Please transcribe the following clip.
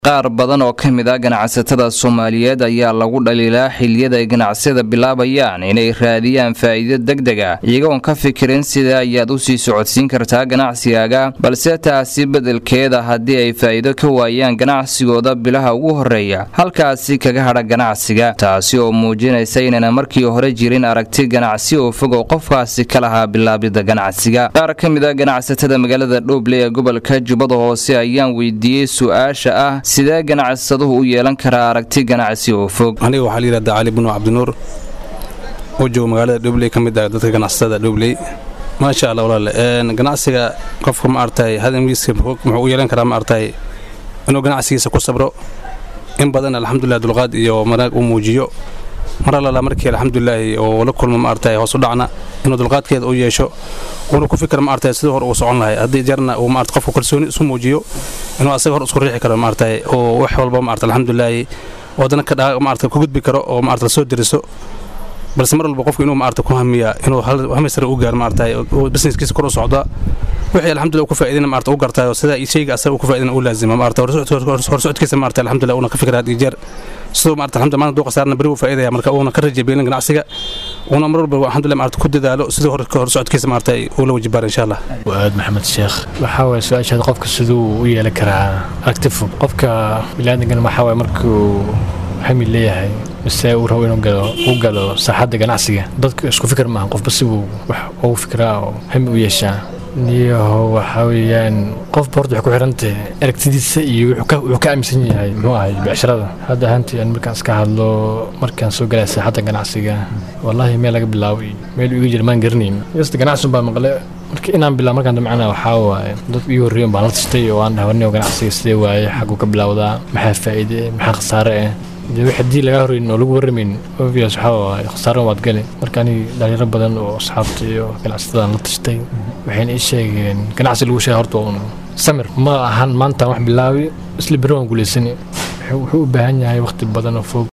qaar badan oo ka mid ah ganacsatada soomaaliyeed ayaa lagu dhaliilaa xiliyada ay ganacsiyada bilaabayaan inay raadiyaan faa'iido degdeg ah iyagoon ka fikirin sida ayaad u sii socodsiin kartaa ganacsigaaga balse taasi beddelkeeda haddii ay faa'iido ka waayaan ganacsigooda bilaha ugu horreeya halkaasi kaga hadha ganacsiga taasi oo muujinaysa inayna markii hore jirin aragti ganacsi oo fog oo qofkaasi ka lahaa bilaabidda ganacsiga qaar ka mid ah ganacsatada magaalada dhooble ee gobolka jubbada hoose ayaan weydiiyey su-aasha ah sidee ganacsaduhu u yeelan karaa aragti ganacsi oo fog aniga waxaa layidhahdaa cali binu cabdinuur oo jooga magaalada dhobley ka mid ah dadka ganacsatada dhobley maasha allah walaale ganacsiga qofka ma artay hadamgiisa muxuu u yeelan karaa ma artay inuu ganacsigiisa ku sabro in badan alxamdulilah dulqaad iyo manaag uu muujiyo mar allala markii alxamdulilaahi oo la kulmo ma artay hoos u dhacna inuu dulqaadkeeda u yeesho uuna ku fikir ma artay sidii hore uu socon lahay haddii jarna uu maarta qofku kalsooni isu muujiyo inuu asaga hor isku riixi karo ma artay oo wax walba ma arta alxamdulilaahi wadana ka dhaa ma arta ku gudbi karo oo ma arta la soo diriso balse mar walba qofku inuu ma arta ku hamiya inuu hamisare u gaar ma artay oo businesskiisa kor u socda wixii alxamdulillah ku faa'iidina ma arta u gartayo sida shayga asaga ku faa'iidina u laazima ma arta horsocodkiisa ma arta alxamdulillah una ka fikira had iyo jeer sidoo ma arta alxamdulillah maanta duuqa saarna beri wuu faa'iidaya marka uuna ka rajabeelin ganacsiga uuna mar walba alxamdulillah ma arta ku dadaalo sidii horsocodkiisa ma arta uu la wajibaara insha allah waaad maxamed sheekh waxaa waye su-aashaada qofka siduu u yeelan karaa aragti fog qofka biniaadamkana waxaa waye markuu hami leeyahay mise uu rabo inuu galo u galo saaxadda ganacsiga dadka isku fikir maaha qofba sibuu wax ugu fikiraa oo hami u yeeshaa niyaho waxaa weeyaan qofba horta waxay ku xirantahay aragtidiisa iyo wuxuu ka aaminsan yahay muxuu ahay becsharada hadda ahaantii aan markaan iska hadlo markaan soo galaya saaxadda ganacsiga wallaahi meel laga bilaabo iyo meel iga jira maan garanayn yasta ganacsi baa maqle marka inaan bilaabo markaan damcana waxaa waaye dad ii horreeyan baan la tashtay oo aan dhahay warniyo ganacsiga sidee waaye xaguu ka bilowdaa maxaa faa'iide maxaa khasaare ah dee wix haddii lagaa horreyn oo lagu warramayn obvious waxaa waaye khasaaro waad gali marka aniga dhalinyaro badan oo asxaabta iyo ganacsatadaan la tashtay waxayna ii sheegeen ganacsi lagu sheega horta un samir ma ahan maanta wax bilaabi isla beri waan guulaysani wuxuu u baahan yahay waqti badan oo fog